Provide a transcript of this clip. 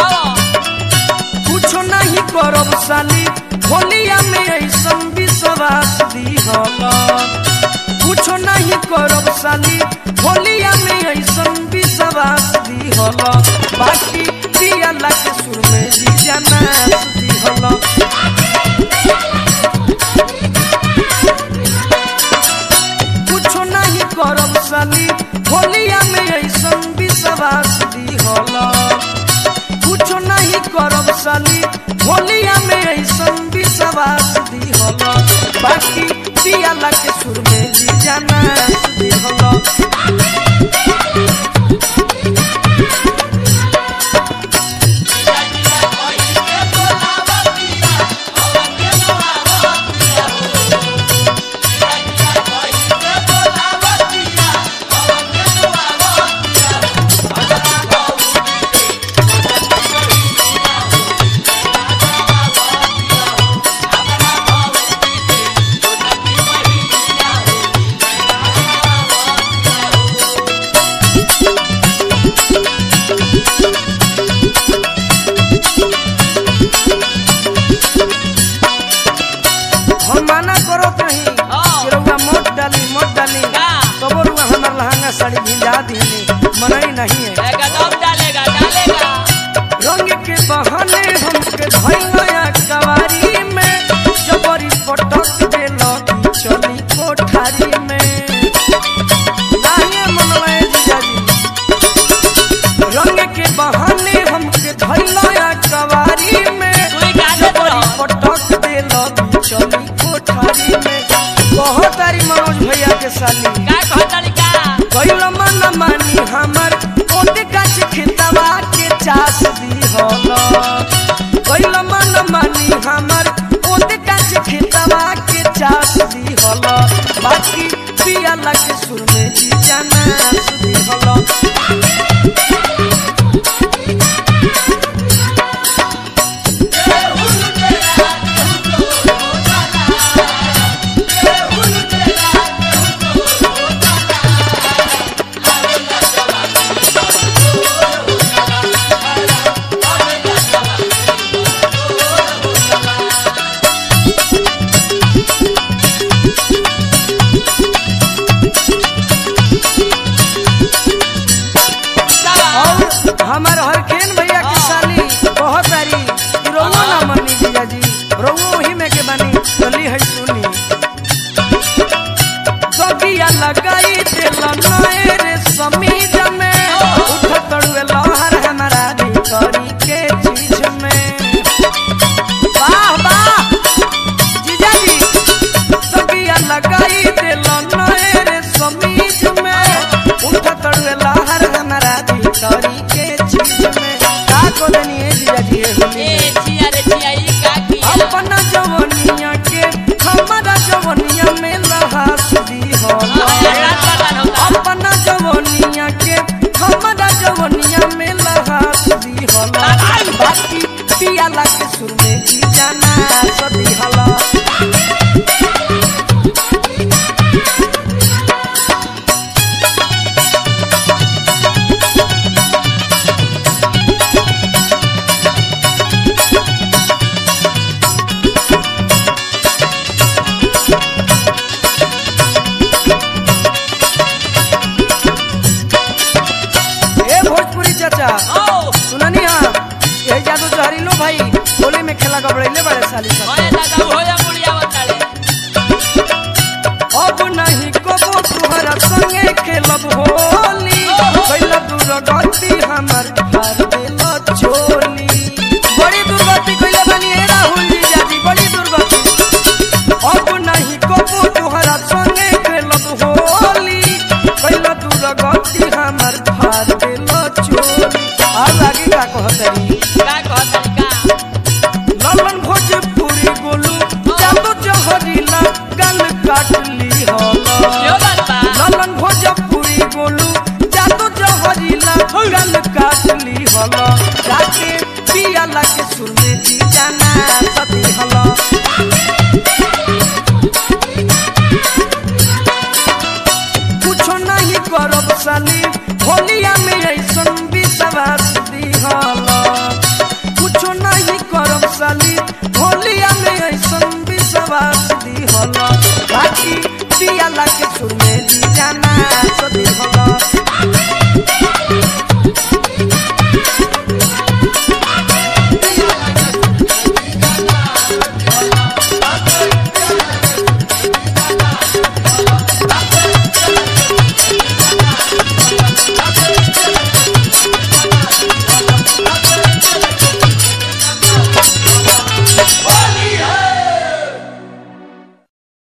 कुछो नहीं करब साली होलिया में ऐसन विश्वास दिहल कुछो नहीं करब साली होलिया में ऐसन विश्वास दिहल बाकी पियाला के सुर में जीजा नाच दिहल कुछो नहीं करब साली होलिया में ऐसन विश्वास दिहल कुछो नहीं करब साली होलिया में ऐसन विश्वास दिहल बाकी पियाला के सुर में जीजा नाच दिहल हम माना करो कहीं हाँ। कि रउआ मोट डाली मोट डाली का? तबो रुआ हमार लहंगा साड़ी भिजा दीनी मनई नहीं है एकदम डालेगा डालेगा रंग के बहाने हमके धैया कवारी में जबरी पटक देलो चली कोठारी में लाहिए मनवाए जीजाजी रंग के बहाने हमके धैया कवारी में सुई काटे जबरी तो। पटक देलो चली कोठारी में बहुत तारी मनोज भैया के साली का कहतनी का कैल मन मानी हमर ओते गाछ खेतवा के चास दी हल कैल मन मानी हमर ओते गाछ खेतवा के चास दी हल बाकी पियाला के सुर में जी जाना सुदी हल और हमार हरखेन भैया की साली बहुत सारी रोवो ना मनी जीजा जी रोवो ही में के बनी चली है सुनी सगिया लगाई दिल नए रे समीज में उठ तड़ुए लहर हमारा भीतरी के चीज में वाह वाह जीजा जी सगिया लगाई दिल नए रे समीज में उठ तड़ुए लहर हमारा भीतरी के चीज में का को देनी है जीजा जी ये होली ए में? छिया रे छिया ई का किया अपना जवनिया के हमारा जवनिया में लहास दी हो रात बर्बाद होता अपना जवनिया के हमारा जवनिया में लहास दी हो बाकी पियाला के सुर में जी जाना सदी हला ए भोजपुरी चाचा ओ सुननी हाँ ये जादू जहरीलो भाई होली में खेला गबड़ैले बड़े साली सब ओए दादा हो जा मुड़िया बताले अब नहीं कबो तुहरा संगे खेलब होली कैला दूर गति हमर हार देल चोली बड़ी दुर्गति कैले बनी ए राहुल जी जाजी बड़ी दुर्गति अब नहीं कबो तुहरा संगे खेलब होली कैला दूर गति हमर हार देल चोली और आगे का कहतरी का कहतनी का ललन भोजपुरी गोलू जादू जहरीला गल काटली क्यों होला बात बा ललन भोजपुरी गोलू जादू जहरीला गल काटली होला जाके पियाला के सुर में जी जाना सती होला